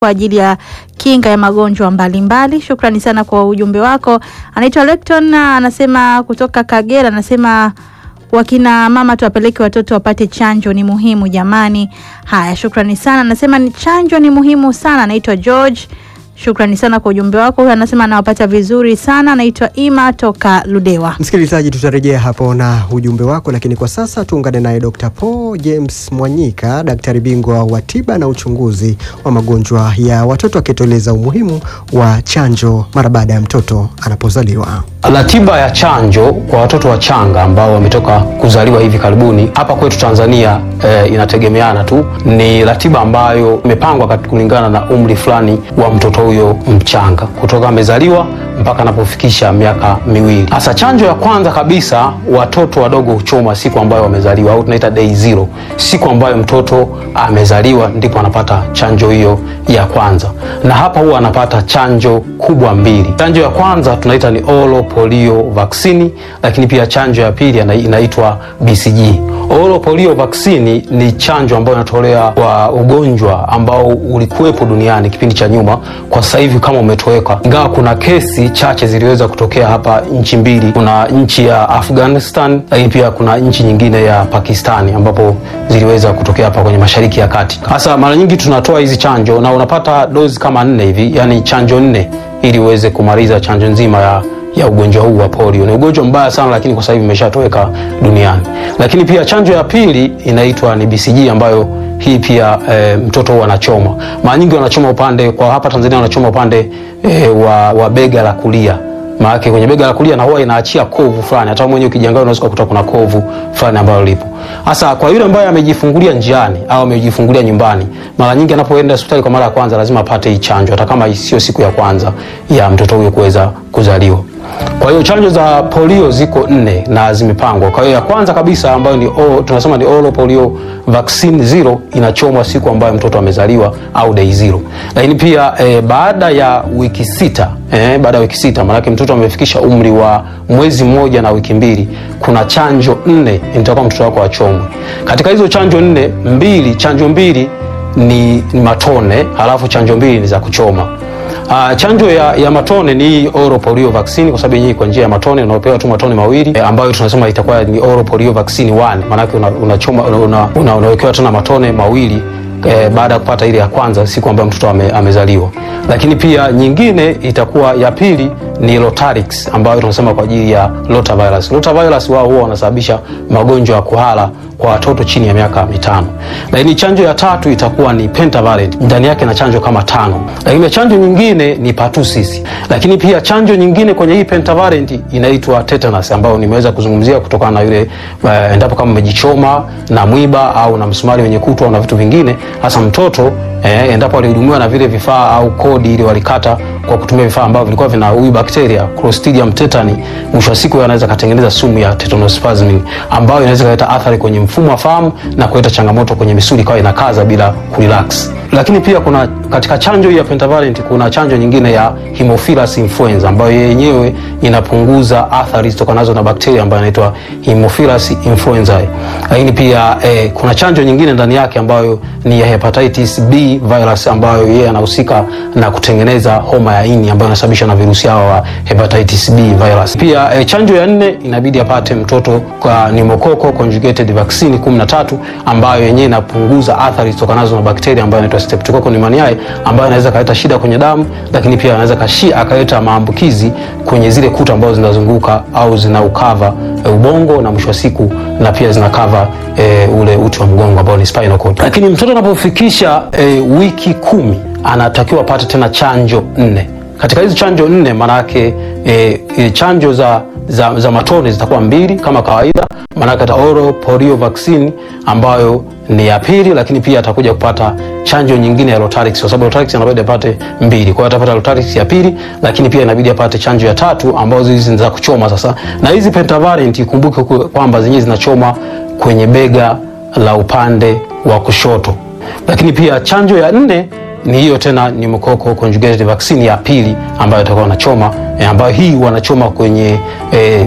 kwa ajili ya kinga ya magonjwa mbalimbali. Shukrani sana kwa ujumbe wako. Anaitwa Lecton, anasema kutoka Kagera, anasema wakina mama tuwapeleke watoto wapate chanjo, ni muhimu jamani. Haya, shukrani sana. Anasema ni chanjo ni muhimu sana. Anaitwa George, shukrani sana kwa ujumbe wako. Huyu anasema anawapata vizuri sana. Anaitwa Ima toka Ludewa. Msikilizaji, tutarejea hapo na ujumbe wako, lakini kwa sasa tuungane naye Dr. Paul James Mwanyika, daktari bingwa wa tiba na uchunguzi wa magonjwa ya watoto, akitueleza umuhimu wa chanjo mara baada ya mtoto anapozaliwa. Ratiba ya chanjo kwa watoto wachanga ambao wametoka kuzaliwa hivi karibuni hapa kwetu Tanzania e, inategemeana tu. Ni ratiba ambayo imepangwa kulingana na umri fulani wa mtoto huyo mchanga kutoka amezaliwa mpaka anapofikisha miaka miwili. Hasa chanjo ya kwanza kabisa watoto wadogo huchoma siku ambayo wamezaliwa, au tunaita day zero. Siku ambayo mtoto amezaliwa ndipo anapata chanjo hiyo ya kwanza, na hapa huwa anapata chanjo kubwa mbili. Chanjo ya kwanza tunaita ni oral polio vaccine, lakini pia chanjo ya pili inaitwa BCG. Oral polio vaccine ni chanjo ambayo inatolewa kwa ugonjwa ambao ulikuwepo duniani kipindi cha nyuma, kwa sasa hivi kama umetoweka, ingawa kuna kesi chache ziliweza kutokea hapa nchi mbili. Kuna nchi ya Afghanistan, lakini pia kuna nchi nyingine ya Pakistani ambapo ziliweza kutokea hapa kwenye Mashariki ya Kati. Hasa mara nyingi tunatoa hizi chanjo na unapata dozi kama nne hivi, yani chanjo nne ili uweze kumaliza chanjo nzima ya ya ugonjwa huu wa polio. Ni ugonjwa mbaya sana, lakini kwa sasa hivi imeshatoweka duniani. Lakini pia chanjo ya pili inaitwa ni BCG ambayo hii pia e, mtoto huwa anachoma. Mara nyingi wanachoma upande kwa hapa Tanzania wanachoma upande e, wa, wa bega la kulia. Maana kwenye bega la kulia na huwa inaachia kovu fulani. Hata mwenyewe ukijiangalia unaweza kukuta kuna kovu fulani ambalo lipo. Sasa kwa yule ambaye amejifungulia njiani au amejifungulia nyumbani, mara nyingi anapoenda hospitali kwa mara ya kwanza lazima apate hii chanjo hata kama sio siku ya kwanza ya mtoto huyo kuweza kuzaliwa. Kwa hiyo chanjo za polio ziko nne na zimepangwa. Kwa hiyo ya kwanza kabisa ambayo ni o, tunasema ni oral polio vaccine zero inachomwa siku ambayo mtoto amezaliwa au day zero. Lakini pia e, baada ya wiki sita e, baada ya wiki sita maanake mtoto amefikisha umri wa mwezi mmoja na wiki mbili, kuna chanjo nne nitakuwa mtoto wako achomwe. Katika hizo chanjo nne, mbili chanjo mbili ni, ni matone, halafu chanjo mbili ni za kuchoma. Uh, chanjo ya, ya matone ni oral polio vaccine kwa sababu yenyewe kwa njia ya matone unaopewa tu matone mawili eh, ambayo tunasema itakuwa ni oral polio vaccine 1 maana yake unachoma una una, una, unawekewa tena matone mawili eh, baada ya kupata ile ya kwanza siku ambayo mtoto ame, amezaliwa. Lakini pia nyingine itakuwa ya pili ni Rotarix ambayo tunasema kwa ajili ya rotavirus. Rotavirus wao huwa wanasababisha magonjwa ya kuhara kwa watoto chini ya miaka mitano. Lakini chanjo ya tatu itakuwa ni pentavalent, ndani yake na chanjo kama tano. Lakini chanjo nyingine ni pertussis. Lakini pia chanjo nyingine kwenye hii pentavalent inaitwa tetanus ambayo nimeweza kuzungumzia kutokana na yule uh, endapo kama umejichoma na mwiba au na msumari wenye kutu au na vitu vingine, hasa mtoto eh, endapo alihudumiwa na vile vifaa au kodi ile walikata kwa kutumia vifaa ambavyo vilikuwa vina huyu bakteria Clostridium tetani, mwisho wa siku anaweza katengeneza sumu ya tetanospasmin ambayo inaweza kuleta athari kwenye mfumo wa fahamu na kuleta changamoto kwenye misuli ikawa inakaza bila kurelax. Lakini pia kuna katika chanjo hii ya pentavalent kuna chanjo nyingine ya Haemophilus influenza ambayo yenyewe inapunguza athari zitokanazo na bakteria ambayo inaitwa Haemophilus influenzae. Lakini pia eh, kuna chanjo nyingine ndani yake ambayo ni ya hepatitis B virus ambayo yeye anahusika na kutengeneza homa ya ini ambayo inasababishwa na virusi hawa wa hepatitis B virus. Pia eh, chanjo ya nne inabidi apate mtoto kwa pneumococcal conjugated vaccine 13 ambayo yenyewe inapunguza athari zitokanazo na bakteria ambayo inaitwa Streptococcus pneumoniae ambayo inaweza kaleta shida kwenye damu, lakini pia anaweza kashi akaleta maambukizi kwenye zile kuta ambazo zinazunguka au zinaukava e, ubongo na mwisho wa siku na pia zinakava e, ule uti wa mgongo ambao ni spinal cord. Lakini mtoto anapofikisha e, wiki kumi anatakiwa apate tena chanjo nne. Katika hizo chanjo nne maana yake e, e, chanjo za, za, za matone zitakuwa mbili kama kawaida, maanake ata oral polio vaccine ambayo ni ya pili, lakini pia atakuja kupata chanjo nyingine ya Rotarix kwa sababu Rotarix inabidi apate mbili. Kwa hiyo atapata Rotarix ya pili, lakini pia inabidi apate chanjo ya tatu ambazo hizi ni za kuchoma sasa. Na hizi pentavalent ikumbuke kwamba zenyewe zinachoma kwenye bega la upande wa kushoto. Lakini pia chanjo ya nne ni hiyo tena ni pneumococcal conjugated vaccine ya pili ambayo itakuwa wanachoma e, ambayo hii wanachoma kwenye e,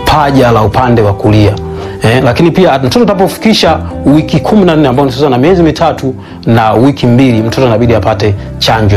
paja la upande wa kulia. Eh, lakini pia mtoto atakapofikisha wiki kumi na nne ambao ni sasa na miezi mitatu na wiki mbili, mtoto anabidi apate chanjo